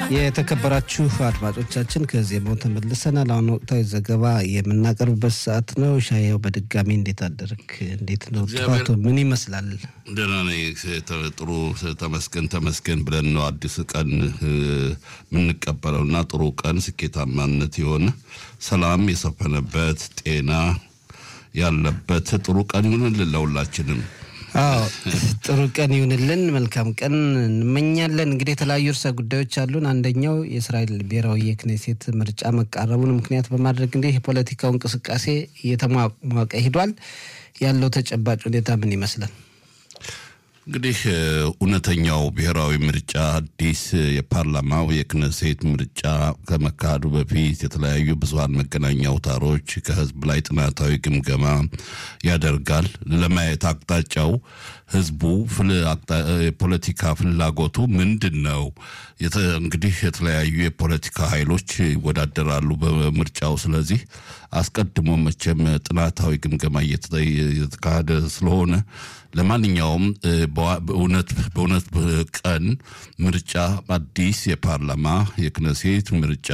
የተከበራችሁ አድማጮቻችን ከዜማው ተመልሰናል። አሁን ወቅታዊ ዘገባ የምናቀርብበት ሰዓት ነው። ሻየው በድጋሚ እንዴት አደርክ? እንዴት ነው ጥፋቱ? ምን ይመስላል? ደህና ነኝ። ጥሩ ተመስገን ተመስገን ብለን ነው አዲስ ቀን የምንቀበለው እና ጥሩ ቀን ስኬታማነት የሆነ ሰላም የሰፈነበት ጤና ያለበት ጥሩ ቀን ይሁንልን ለሁላችንም። አዎ ጥሩ ቀን ይሁንልን። መልካም ቀን እንመኛለን። እንግዲህ የተለያዩ ርዕሰ ጉዳዮች አሉን። አንደኛው የእስራኤል ብሔራዊ የክኔሴት ምርጫ መቃረቡን ምክንያት በማድረግ እንግዲህ የፖለቲካው እንቅስቃሴ እየተሟሟቀ ሂዷል። ያለው ተጨባጭ ሁኔታ ምን ይመስላል? እንግዲህ እውነተኛው ብሔራዊ ምርጫ አዲስ የፓርላማው የክነሴት ምርጫ ከመካሄዱ በፊት የተለያዩ ብዙሀን መገናኛ አውታሮች ከህዝብ ላይ ጥናታዊ ግምገማ ያደርጋል። ለማየት አቅጣጫው ህዝቡ የፖለቲካ ፍላጎቱ ምንድን ነው? እንግዲህ የተለያዩ የፖለቲካ ኃይሎች ይወዳደራሉ በምርጫው። ስለዚህ አስቀድሞ መቼም ጥናታዊ ግምገማ እየተካሄደ ስለሆነ ለማንኛውም በእውነት በእውነት ቀን ምርጫ አዲስ የፓርላማ የክነሴት ምርጫ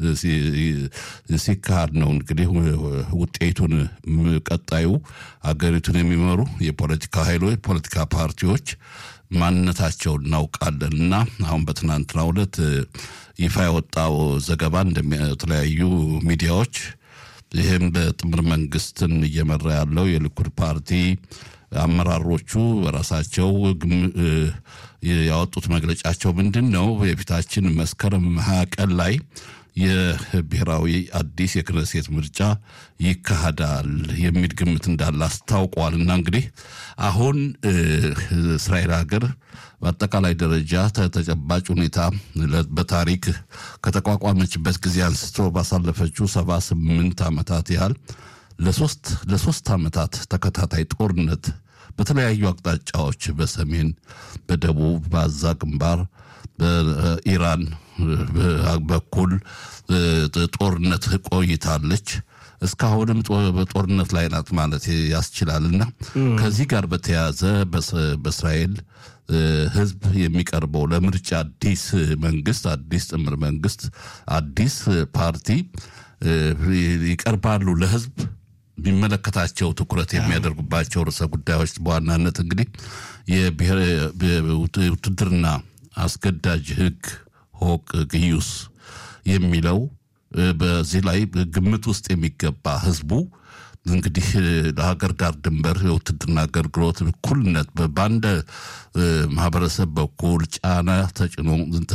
ሲካሄድ ነው እንግዲህ ውጤቱን ቀጣዩ ሀገሪቱን የሚመሩ የፖለቲካ ኃይሎች የፖለቲካ ፓርቲዎች ማንነታቸውን እናውቃለን እና አሁን በትናንትናው ዕለት ይፋ የወጣው ዘገባ እንደተለያዩ ሚዲያዎች ይህም በጥምር መንግስትን እየመራ ያለው የሊኩድ ፓርቲ አመራሮቹ በራሳቸው ያወጡት መግለጫቸው ምንድን ነው? የፊታችን መስከረም ሀያ ቀን ላይ የብሔራዊ አዲስ የክነሴት ምርጫ ይካሄዳል የሚል ግምት እንዳለ አስታውቋል። እና እንግዲህ አሁን እስራኤል ሀገር በአጠቃላይ ደረጃ ተጨባጭ ሁኔታ በታሪክ ከተቋቋመችበት ጊዜ አንስቶ ባሳለፈችው ሰባ ስምንት ዓመታት ያህል ለሶስት ለሶስት ዓመታት ተከታታይ ጦርነት በተለያዩ አቅጣጫዎች በሰሜን፣ በደቡብ፣ በአዛ ግንባር፣ በኢራን በኩል ጦርነት ቆይታለች። እስካሁንም በጦርነት ላይ ናት ማለት ያስችላልና ከዚህ ጋር በተያያዘ በእስራኤል ሕዝብ የሚቀርበው ለምርጫ አዲስ መንግስት፣ አዲስ ጥምር መንግስት፣ አዲስ ፓርቲ ይቀርባሉ ለሕዝብ የሚመለከታቸው ትኩረት የሚያደርጉባቸው ርዕሰ ጉዳዮች በዋናነት እንግዲህ የውትድርና አስገዳጅ ህግ ሆቅ ግዩስ የሚለው በዚህ ላይ ግምት ውስጥ የሚገባ ህዝቡ እንግዲህ ለሀገር ዳር ድንበር የውትድርና አገልግሎት እኩልነት በአንድ ማህበረሰብ በኩል ጫና ተጭኖ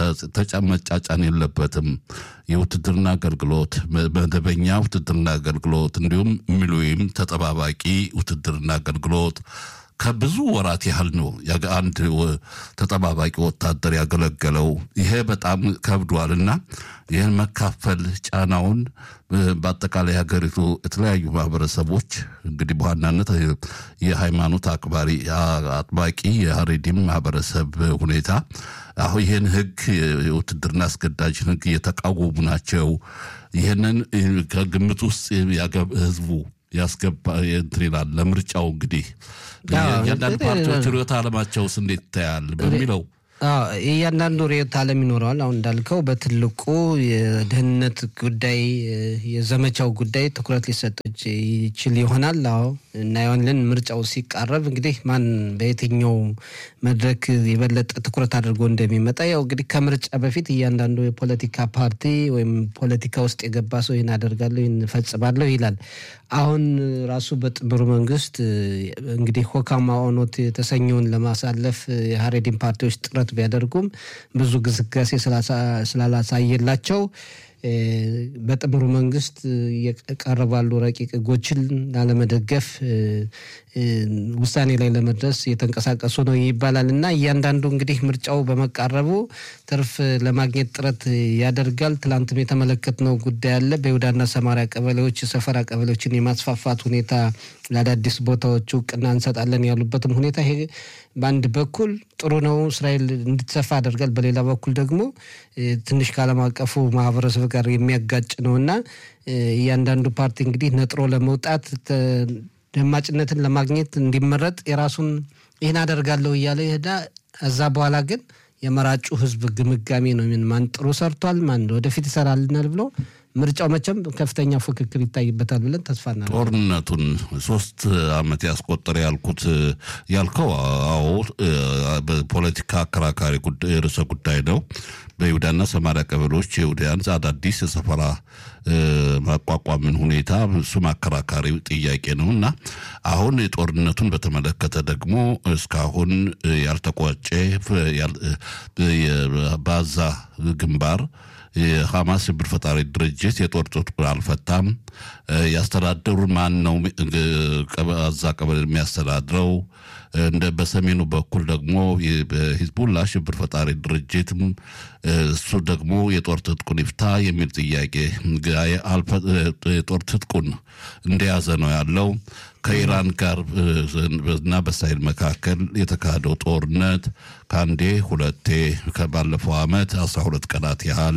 መጫጫን የለበትም። የውትድርና አገልግሎት መደበኛ ውትድርና አገልግሎት እንዲሁም ሚሊዮን ተጠባባቂ ውትድርና አገልግሎት ከብዙ ወራት ያህል ነው አንድ ተጠባባቂ ወታደር ያገለገለው። ይሄ በጣም ከብዷልና ይህን መካፈል ጫናውን በአጠቃላይ ሀገሪቱ የተለያዩ ማህበረሰቦች እንግዲህ በዋናነት የሃይማኖት አክባሪ አጥባቂ የሀሬዲም ማህበረሰብ ሁኔታ አሁን ይህን ህግ የውትድርና አስገዳጅ ህግ እየተቃወሙ ናቸው። ይህንን ከግምት ውስጥ ህዝቡ ያስገባ እንትን ይላል። ለምርጫው እንግዲህ እያንዳንዱ ፓርቲዎች ርዕዮተ ዓለማቸውስ እንዴት ይታያል በሚለው እያንዳንዱ ርዕዮተ ዓለም ይኖረዋል። አሁን እንዳልከው በትልቁ የደህንነት ጉዳይ የዘመቻው ጉዳይ ትኩረት ሊሰጥ ይችል ይሆናል። አዎ እናየዋለን። ምርጫው ሲቃረብ እንግዲህ ማን በየትኛው መድረክ የበለጠ ትኩረት አድርጎ እንደሚመጣ ያው እንግዲህ ከምርጫ በፊት እያንዳንዱ የፖለቲካ ፓርቲ ወይም ፖለቲካ ውስጥ የገባ ሰው ይህን አደርጋለሁ ይህን እፈጽማለሁ ይላል። አሁን ራሱ በጥምሩ መንግስት እንግዲህ ሆካማ ኦኖት የተሰኘውን ለማሳለፍ የሀሬዲን ፓርቲዎች ጥረት ቢያደርጉም ብዙ ግስጋሴ ስላላሳየላቸው በጥምሩ መንግስት የቀረባሉ ረቂቅ ህጎችን ላለመደገፍ ውሳኔ ላይ ለመድረስ እየተንቀሳቀሱ ነው ይባላል እና እያንዳንዱ እንግዲህ ምርጫው በመቃረቡ ትርፍ ለማግኘት ጥረት ያደርጋል። ትላንትም የተመለከትነው ጉዳይ አለ። በይሁዳና ሰማሪያ ቀበሌዎች የሰፈራ ቀበሌዎችን የማስፋፋት ሁኔታ ለአዳዲስ ቦታዎች እውቅና እንሰጣለን ያሉበትም ሁኔታ ይሄ በአንድ በኩል ጥሩ ነው፣ እስራኤል እንድትሰፋ ያደርጋል። በሌላ በኩል ደግሞ ትንሽ ከዓለም አቀፉ ማህበረሰብ ጋር የሚያጋጭ ነው እና እያንዳንዱ ፓርቲ እንግዲህ ነጥሮ ለመውጣት ደማጭነትን ለማግኘት እንዲመረጥ የራሱን ይህን አደርጋለሁ እያለ ይሄዳ እዛ በኋላ ግን የመራጩ ህዝብ ግምጋሜ ነው። ማን ጥሩ ሰርቷል፣ ማን ወደፊት ይሰራልናል ብሎ ምርጫው መቼም ከፍተኛ ፉክክር ይታይበታል ብለን ተስፋ እናደርጋለን። ጦርነቱን ሶስት አመት ያስቆጠረ ያልኩት ያልከው አዎ በፖለቲካ አከራካሪ ርዕሰ ጉዳይ ነው። በይሁዳና ሰማሪያ ቀበሌዎች የይሁዳያን አዳዲስ የሰፈራ ማቋቋምን ሁኔታ እሱም አከራካሪ ጥያቄ ነው እና አሁን ጦርነቱን በተመለከተ ደግሞ እስካሁን ያልተቋጨ በዛ ግንባር የሐማስ ሽብር ፈጣሪ ድርጅት የጦር ትጥቁን አልፈታም። ያስተዳደሩ ማን ነው? አዛ ቀበሌ የሚያስተዳድረው እንደ በሰሜኑ በኩል ደግሞ በሂዝቡላ ሽብር ፈጣሪ ድርጅትም እሱ ደግሞ የጦር ትጥቁን ይፍታ የሚል ጥያቄ የጦር ትጥቁን እንደያዘ ነው ያለው። ከኢራን ጋር እና በእስራኤል መካከል የተካሄደው ጦርነት ከአንዴ ሁለቴ ከባለፈው ዓመት አስራ ሁለት ቀናት ያህል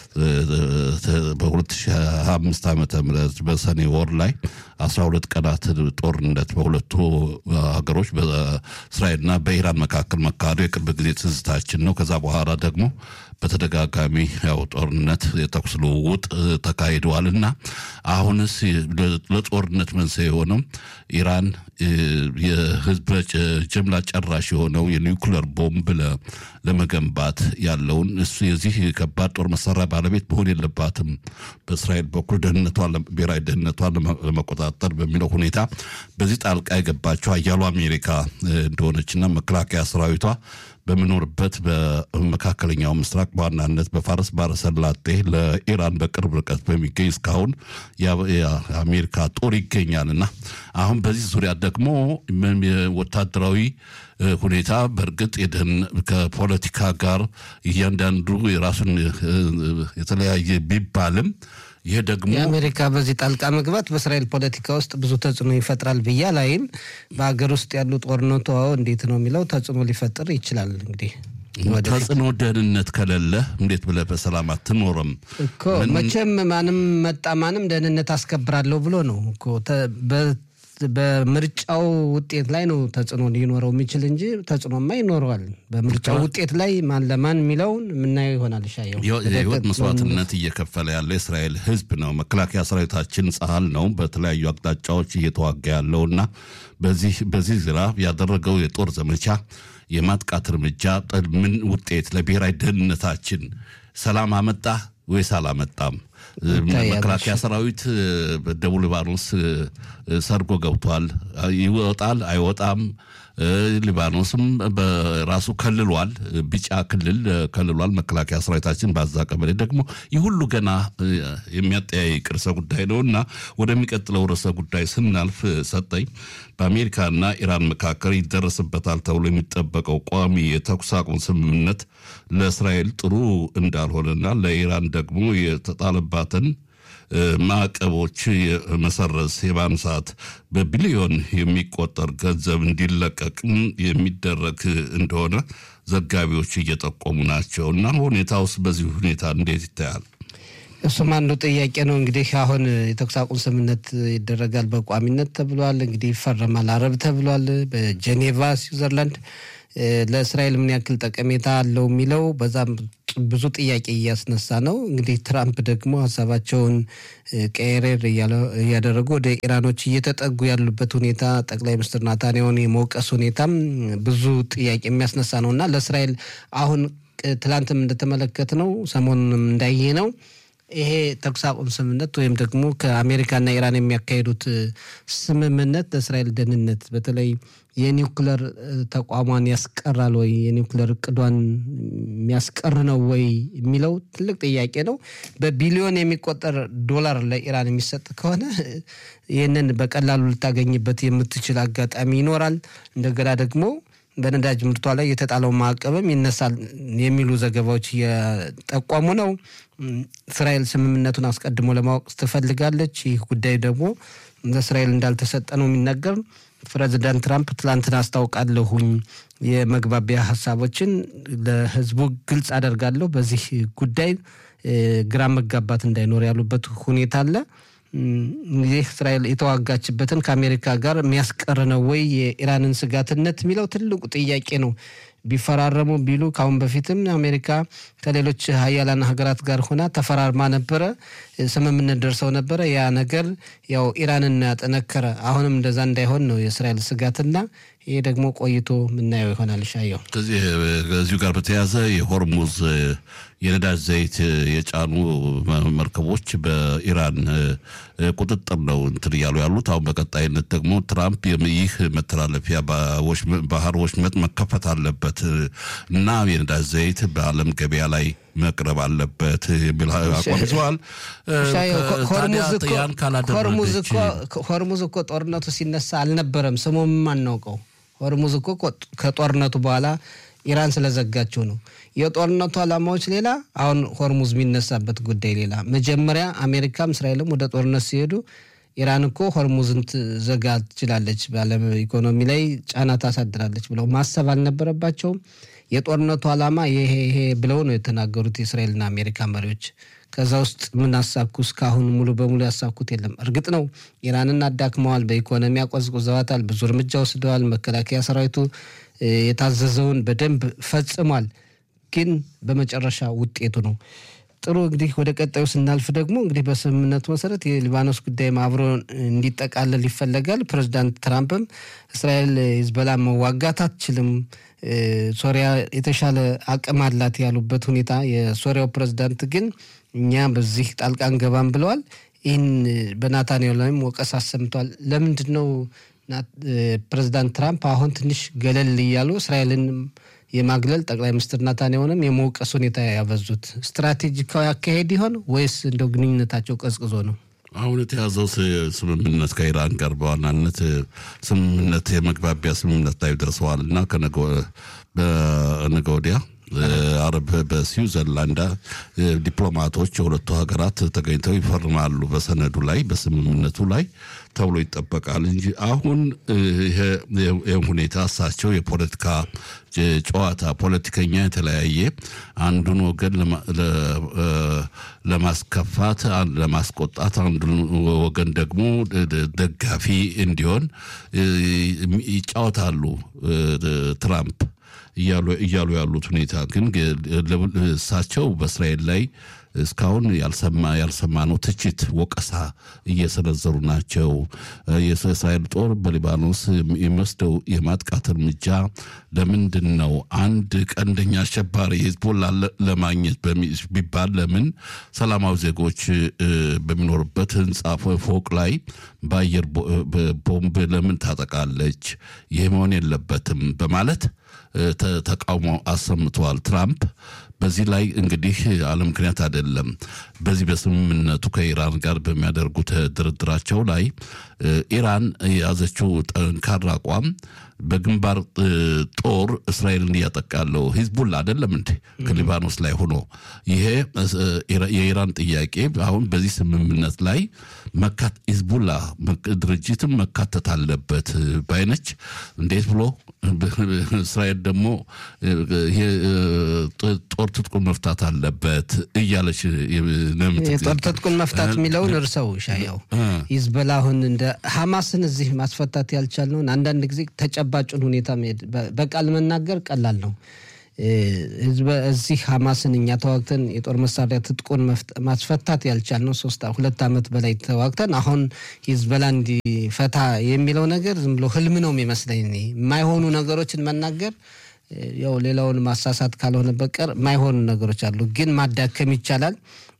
በ2005 ዓመተ ምህረት በሰኔ ወር ላይ 12 ቀናት ጦርነት በሁለቱ ሀገሮች በእስራኤልና በኢራን መካከል መካሄዱ የቅርብ ጊዜ ትዝታችን ነው። ከዛ በኋላ ደግሞ በተደጋጋሚ ያው ጦርነት የተኩስ ልውውጥ ተካሂደዋል እና አሁንስ ለጦርነት መንስኤ የሆነው ኢራን የህዝብ ጅምላ ጨራሽ የሆነው የኒውክለር ቦምብ ለመገንባት ያለውን እሱ የዚህ ከባድ ጦር መሳሪያ ባለቤት መሆን የለባትም በእስራኤል በኩል ደህንነቷን ብሔራዊ ደህንነቷን ለመቆጣጠር በሚለው ሁኔታ በዚህ ጣልቃ የገባቸው አያሉ አሜሪካ እንደሆነችና መከላከያ ሰራዊቷ በምኖርበት በመካከለኛው ምስራቅ በዋናነት በፋርስ ባሕረ ሰላጤ ለኢራን በቅርብ ርቀት በሚገኝ እስካሁን የአሜሪካ ጦር ይገኛልና አሁን በዚህ ዙሪያ ደግሞ ወታደራዊ ሁኔታ በእርግጥ የደህን ከፖለቲካ ጋር እያንዳንዱ የራሱን የተለያየ ቢባልም ይህ ደግሞ የአሜሪካ በዚህ ጣልቃ መግባት በእስራኤል ፖለቲካ ውስጥ ብዙ ተጽዕኖ ይፈጥራል ብዬ ላይም በሀገር ውስጥ ያሉ ጦርነቱ እንዴት ነው የሚለው ተጽዕኖ ሊፈጥር ይችላል። እንግዲህ ተጽዕኖ ደህንነት ከሌለ እንዴት ብለህ በሰላም አትኖርም እኮ መቼም ማንም መጣ ማንም ደህንነት አስከብራለሁ ብሎ ነው እኮ በምርጫው ውጤት ላይ ነው ተጽዕኖ ሊኖረው የሚችል እንጂ ተጽዕኖማ ይኖረዋል። በምርጫው ውጤት ላይ ማን ለማን የሚለውን የምናየው ይሆናል። ሻየው የህይወት መስዋዕትነት እየከፈለ ያለ የእስራኤል ህዝብ ነው። መከላከያ ሰራዊታችን ጸሀል ነው በተለያዩ አቅጣጫዎች እየተዋጋ ያለው እና በዚህ በዚህ ዝራ ያደረገው የጦር ዘመቻ የማጥቃት እርምጃ ምን ውጤት ለብሔራዊ ደህንነታችን ሰላም አመጣ ወይስ አላመጣም? መከላከያ ሰራዊት በደቡብ ሊባኖስ ሰርጎ ገብቷል። ይወጣል አይወጣም? ሊባኖስም በራሱ ከልሏል፣ ቢጫ ክልል ከልሏል። መከላከያ ሰራዊታችን በዛ ቀበሌ ደግሞ ይህ ሁሉ ገና የሚያጠያይቅ ርዕሰ ጉዳይ ነው እና ወደሚቀጥለው ርዕሰ ጉዳይ ስናልፍ ሰጠኝ በአሜሪካና ኢራን መካከል ይደረስበታል ተብሎ የሚጠበቀው ቋሚ የተኩስ አቁም ስምምነት ለእስራኤል ጥሩ እንዳልሆነና ለኢራን ደግሞ የተጣለባትን ማዕቀቦች መሰረዝ የማንሳት በቢሊዮን የሚቆጠር ገንዘብ እንዲለቀቅም የሚደረግ እንደሆነ ዘጋቢዎች እየጠቆሙ ናቸው እና ሁኔታ ውስጥ በዚህ ሁኔታ እንዴት ይታያል? እሱም አንዱ ጥያቄ ነው። እንግዲህ አሁን የተኩስ አቁም ስምምነት ይደረጋል በቋሚነት ተብሏል። እንግዲህ ይፈረማል አረብ ተብሏል በጄኔቫ ስዊዘርላንድ። ለእስራኤል ምን ያክል ጠቀሜታ አለው የሚለው በዛም ብዙ ጥያቄ እያስነሳ ነው። እንግዲህ ትራምፕ ደግሞ ሀሳባቸውን ቀየሬር እያደረጉ ወደ ኢራኖች እየተጠጉ ያሉበት ሁኔታ ጠቅላይ ሚኒስትር ናታንያሁን የመውቀስ ሁኔታም ብዙ ጥያቄ የሚያስነሳ ነው እና ለእስራኤል አሁን ትላንትም እንደተመለከት ነው ሰሞኑንም እንዳየ ነው ይሄ ተኩስ አቁም ስምምነት ወይም ደግሞ ከአሜሪካና ኢራን የሚያካሂዱት ስምምነት ለእስራኤል ደህንነት በተለይ የኒውክለር ተቋሟን ያስቀራል ወይ የኒውክለር እቅዷን የሚያስቀር ነው ወይ የሚለው ትልቅ ጥያቄ ነው። በቢሊዮን የሚቆጠር ዶላር ለኢራን የሚሰጥ ከሆነ ይህንን በቀላሉ ልታገኝበት የምትችል አጋጣሚ ይኖራል። እንደገና ደግሞ በነዳጅ ምርቷ ላይ የተጣለው ማዕቀብም ይነሳል የሚሉ ዘገባዎች እየጠቆሙ ነው። እስራኤል ስምምነቱን አስቀድሞ ለማወቅ ትፈልጋለች። ይህ ጉዳይ ደግሞ ለእስራኤል እንዳልተሰጠ ነው የሚነገር። ፕሬዚዳንት ትራምፕ ትላንትን አስታውቃለሁኝ የመግባቢያ ሀሳቦችን ለሕዝቡ ግልጽ አደርጋለሁ፣ በዚህ ጉዳይ ግራ መጋባት እንዳይኖር ያሉበት ሁኔታ አለ። ይህ እስራኤል የተዋጋችበትን ከአሜሪካ ጋር የሚያስቀር ነው ወይ የኢራንን ስጋትነት የሚለው ትልቁ ጥያቄ ነው። ቢፈራረሙ ቢሉ ከአሁን በፊትም አሜሪካ ከሌሎች ሀያላን ሀገራት ጋር ሆና ተፈራርማ ነበረ፣ ስምምነት ደርሰው ነበረ። ያ ነገር ያው ኢራንን ያጠነከረ አሁንም እንደዛ እንዳይሆን ነው የእስራኤል ስጋትና ይሄ ደግሞ ቆይቶ ምናየው ይሆናል። ሻየው ከዚህ ከዚሁ ጋር በተያያዘ የሆርሙዝ የነዳጅ ዘይት የጫኑ መርከቦች በኢራን ቁጥጥር ነው እንትን እያሉ ያሉት። አሁን በቀጣይነት ደግሞ ትራምፕ ይህ መተላለፊያ ባህር ወሽመጥ መከፈት አለበት እና የነዳጅ ዘይት በዓለም ገበያ ላይ መቅረብ አለበት የሚል አቋም ይዘዋል። ሆርሙዝ እኮ ጦርነቱ ሲነሳ አልነበረም፣ ስሙም አናውቀው። ሆርሙዝ እኮ ከጦርነቱ በኋላ ኢራን ስለዘጋችው ነው። የጦርነቱ ዓላማዎች ሌላ፣ አሁን ሆርሙዝ የሚነሳበት ጉዳይ ሌላ። መጀመሪያ አሜሪካም እስራኤልም ወደ ጦርነት ሲሄዱ ኢራን እኮ ሆርሙዝን ትዘጋ ትችላለች፣ በዓለም ኢኮኖሚ ላይ ጫና ታሳድራለች ብለው ማሰብ አልነበረባቸውም። የጦርነቱ ዓላማ ይሄ ይሄ ብለው ነው የተናገሩት የእስራኤልና አሜሪካ መሪዎች። ከዛ ውስጥ ምን አሳኩ? እስካሁን ሙሉ በሙሉ ያሳኩት የለም። እርግጥ ነው ኢራንን አዳክመዋል፣ በኢኮኖሚ አቆዝቁዘዋታል፣ ብዙ እርምጃ ወስደዋል። መከላከያ ሰራዊቱ የታዘዘውን በደንብ ፈጽሟል። ግን በመጨረሻ ውጤቱ ነው ጥሩ። እንግዲህ ወደ ቀጣዩ ስናልፍ ደግሞ እንግዲህ በስምምነቱ መሰረት የሊባኖስ ጉዳይም አብሮ እንዲጠቃለል ይፈለጋል። ፕሬዚዳንት ትራምፕም እስራኤል ሂዝቦላ መዋጋት አትችልም፣ ሶሪያ የተሻለ አቅም አላት ያሉበት ሁኔታ፣ የሶሪያው ፕሬዚዳንት ግን እኛ በዚህ ጣልቃ እንገባም ብለዋል። ይህን በናታንያሁ ላይም ወቀስ አሰምቷል። ለምንድን ነው ፕሬዚዳንት ትራምፕ አሁን ትንሽ ገለል እያሉ እስራኤልን የማግለል ጠቅላይ ሚኒስትር ናታንያሁንም የመውቀስ ሁኔታ ያበዙት ስትራቴጂካዊ አካሄድ ይሆን ወይስ እንደው ግንኙነታቸው ቀዝቅዞ ነው? አሁን የተያዘው ስምምነት ከኢራን ጋር በዋናነት ስምምነት የመግባቢያ ስምምነት ላይ ደርሰዋል እና በነገ ወዲያ አረብ በስዊዘርላንድ ዲፕሎማቶች የሁለቱ ሀገራት ተገኝተው ይፈርማሉ በሰነዱ ላይ በስምምነቱ ላይ ተብሎ ይጠበቃል እንጂ አሁን ይህ ሁኔታ እሳቸው የፖለቲካ ጨዋታ ፖለቲከኛ የተለያየ አንዱን ወገን ለማስከፋት ለማስቆጣት አንዱን ወገን ደግሞ ደጋፊ እንዲሆን ይጫወታሉ ትራምፕ እያሉ ያሉት ሁኔታ ግን እሳቸው በእስራኤል ላይ እስካሁን ያልሰማ ያልሰማነው ትችት፣ ወቀሳ እየሰነዘሩ ናቸው። የእስራኤል ጦር በሊባኖስ የሚወስደው የማጥቃት እርምጃ ለምንድን ነው? አንድ ቀንደኛ አሸባሪ ሂዝቦላ ለማግኘት ቢባል ለምን ሰላማዊ ዜጎች በሚኖርበት ህንፃ ፎቅ ላይ በአየር ቦምብ ለምን ታጠቃለች? ይህ መሆን የለበትም በማለት ተቃውሞ አሰምተዋል ትራምፕ። በዚህ ላይ እንግዲህ አለ ምክንያት አይደለም። በዚህ በስምምነቱ ከኢራን ጋር በሚያደርጉት ድርድራቸው ላይ ኢራን የያዘችው ጠንካራ አቋም በግንባር ጦር እስራኤልን እያጠቃለው ሂዝቡላ አይደለም እንዴ ከሊባኖስ ላይ ሆኖ ይሄ የኢራን ጥያቄ አሁን በዚህ ስምምነት ላይ ሂዝቡላ ድርጅትም መካተት አለበት ባይነች። እንዴት ብሎ እስራኤል ደግሞ ጦር ትጥቁን መፍታት አለበት እያለች የጦር ትጥቁን መፍታት የሚለውን እርሰው ሻያው ሂዝቦላ አሁን እንደ ሐማስን እዚህ ማስፈታት ያልቻልነውን አንዳንድ ጊዜ ተጨባጩን ሁኔታ በቃል መናገር ቀላል ነው። እዚህ ሐማስን እኛ ተዋግተን የጦር መሳሪያ ትጥቁን ማስፈታት ያልቻልነው ሶስት ሁለት ዓመት በላይ ተዋግተን አሁን ሂዝቦላ እንዲፈታ የሚለው ነገር ዝም ብሎ ህልም ነው የሚመስለኝ። የማይሆኑ ነገሮችን መናገር ያው ሌላውን ማሳሳት ካልሆነ በቀር የማይሆኑ ነገሮች አሉ፣ ግን ማዳከም ይቻላል።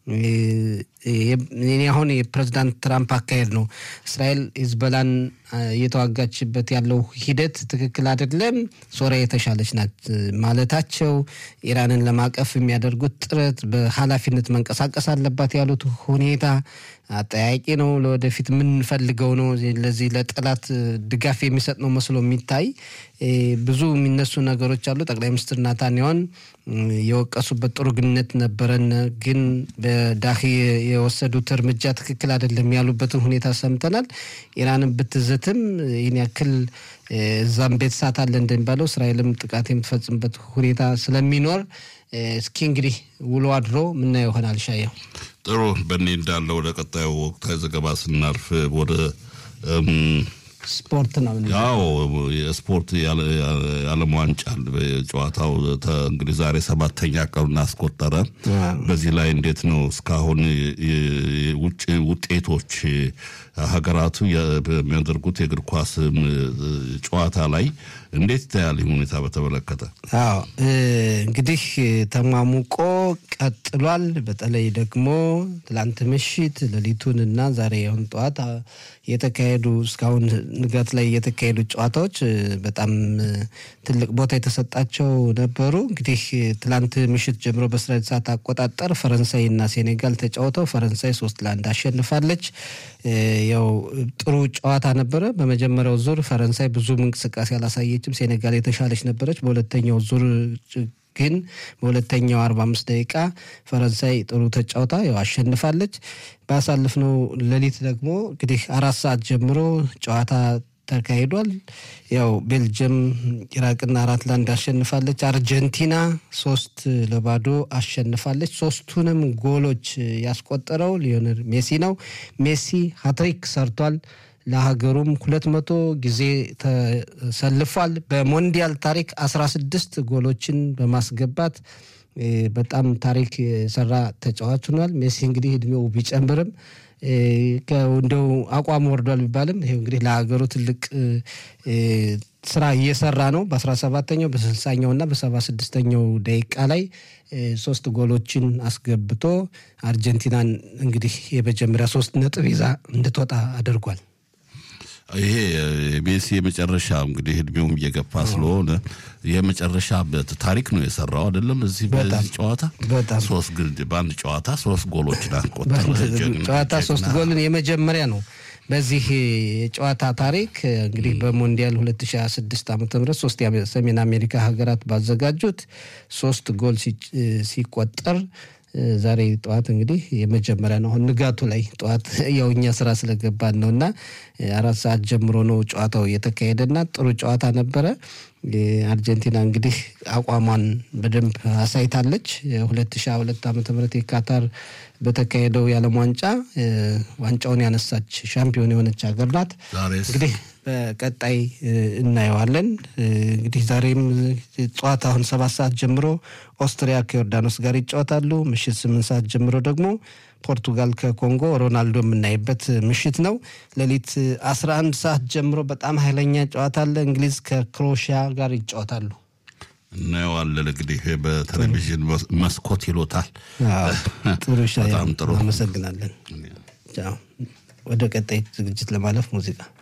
እኔ አሁን የፕሬዚዳንት ትራምፕ አካሄድ ነው እስራኤል ሂዝቦላን እየተዋጋችበት ያለው ሂደት ትክክል አይደለም፣ ሶሪያ የተሻለች ናት ማለታቸው፣ ኢራንን ለማቀፍ የሚያደርጉት ጥረት በኃላፊነት መንቀሳቀስ አለባት ያሉት ሁኔታ አጠያቂ ነው። ለወደፊት የምንፈልገው ነው። ለዚህ ለጠላት ድጋፍ የሚሰጥ ነው መስሎ የሚታይ ብዙ የሚነሱ ነገሮች አሉ። ጠቅላይ ሚኒስትር ናታንያሁን የወቀሱበት ጥሩ ግንኙነት ነበረን፣ ግን በዳሂ የወሰዱት እርምጃ ትክክል አይደለም ያሉበትን ሁኔታ ሰምተናል። ኢራንን ብትዝትም ይህን ያክል እዛም ቤት ሳት አለ እንደሚባለው እስራኤልም ጥቃት የምትፈጽምበት ሁኔታ ስለሚኖር እስኪ እንግዲህ ውሎ አድሮ ምናየው ይሆናል። ሻየው ጥሩ በእኔ እንዳለ ወደ ቀጣዩ ወቅታዊ ዘገባ ስናርፍ ወደ ስፖርት ነው። ያው የስፖርት የዓለም ዋንጫ ጨዋታው እንግዲህ ዛሬ ሰባተኛ ቀኑን አስቆጠረ። በዚህ ላይ እንዴት ነው እስካሁን ውጭ ውጤቶች ሀገራቱ በሚያደርጉት የእግር ኳስ ጨዋታ ላይ እንዴት ይታያል? ሁኔታ በተመለከተ አዎ እንግዲህ ተሟሙቆ ቀጥሏል። በተለይ ደግሞ ትላንት ምሽት ሌሊቱን እና ዛሬ አሁን ጠዋት የተካሄዱ እስካሁን ንጋት ላይ የተካሄዱ ጨዋታዎች በጣም ትልቅ ቦታ የተሰጣቸው ነበሩ። እንግዲህ ትላንት ምሽት ጀምሮ በእስራኤል ሰዓት አቆጣጠር ፈረንሳይ እና ሴኔጋል ተጫውተው ፈረንሳይ ሶስት ለአንድ አሸንፋለች። ያው ጥሩ ጨዋታ ነበረ። በመጀመሪያው ዙር ፈረንሳይ ብዙም እንቅስቃሴ አላሳየችም። ሴኔጋል የተሻለች ነበረች። በሁለተኛው ዙር ግን በሁለተኛው አርባ አምስት ደቂቃ ፈረንሳይ ጥሩ ተጫውታ ያው አሸንፋለች። ባሳለፍነው ሌሊት ደግሞ እንግዲህ አራት ሰዓት ጀምሮ ጨዋታ ተካሂዷል። ያው ቤልጅየም ኢራቅና አራት ለአንድ አሸንፋለች። አርጀንቲና ሶስት ለባዶ አሸንፋለች። ሶስቱንም ጎሎች ያስቆጠረው ሊዮኔል ሜሲ ነው። ሜሲ ሀትሪክ ሰርቷል። ለሀገሩም ሁለት መቶ ጊዜ ተሰልፏል። በሞንዲያል ታሪክ አስራ ስድስት ጎሎችን በማስገባት በጣም ታሪክ የሰራ ተጫዋች ሆኗል። ሜሲ እንግዲህ እድሜው ቢጨምርም እንደው አቋም ወርዷል ቢባልም ይሄው እንግዲህ ለሀገሩ ትልቅ ስራ እየሰራ ነው። በአስራ ሰባተኛው በስልሳኛው እና በሰባ ስድስተኛው ደቂቃ ላይ ሶስት ጎሎችን አስገብቶ አርጀንቲናን እንግዲህ የመጀመሪያ ሶስት ነጥብ ይዛ እንድትወጣ አድርጓል። ይሄ ሜሲ የመጨረሻ እንግዲህ እድሜውም እየገፋ ስለሆነ የመጨረሻ ታሪክ ነው የሰራው አይደለም። እዚህ በዚህ ጨዋታ በጣም ሶስት ግል በአንድ ጨዋታ ሶስት ጎሎችን አስቆጠረ። ጨዋታ ሶስት ጎልን የመጀመሪያ ነው በዚህ የጨዋታ ታሪክ እንግዲህ በሞንዲያል 2026 ዓ ም ሶስት የሰሜን አሜሪካ ሀገራት ባዘጋጁት ሶስት ጎል ሲቆጠር ዛሬ ጠዋት እንግዲህ የመጀመሪያ ነው። አሁን ንጋቱ ላይ ጠዋት ያው እኛ ስራ ስለገባን ነው እና አራት ሰዓት ጀምሮ ነው ጨዋታው የተካሄደና ጥሩ ጨዋታ ነበረ። አርጀንቲና እንግዲህ አቋሟን በደንብ አሳይታለች። ሁለት ሺ ሁለት ዓመተ ምህረት የካታር በተካሄደው የዓለም ዋንጫ ዋንጫውን ያነሳች ሻምፒዮን የሆነች ሀገር ናት። እንግዲህ በቀጣይ እናየዋለን። እንግዲህ ዛሬም ጠዋት አሁን ሰባት ሰዓት ጀምሮ ኦስትሪያ ከዮርዳኖስ ጋር ይጫወታሉ። ምሽት ስምንት ሰዓት ጀምሮ ደግሞ ፖርቱጋል ከኮንጎ ሮናልዶ የምናይበት ምሽት ነው። ሌሊት 11 ሰዓት ጀምሮ በጣም ኃይለኛ ጨዋታ አለ። እንግሊዝ ከክሮኤሽያ ጋር ይጫወታሉ። እናየዋለን እንግዲህ በቴሌቪዥን መስኮት ይሎታል። ጥሩ ሻ በጣም ጥሩ። አመሰግናለን። ወደ ቀጣይ ዝግጅት ለማለፍ ሙዚቃ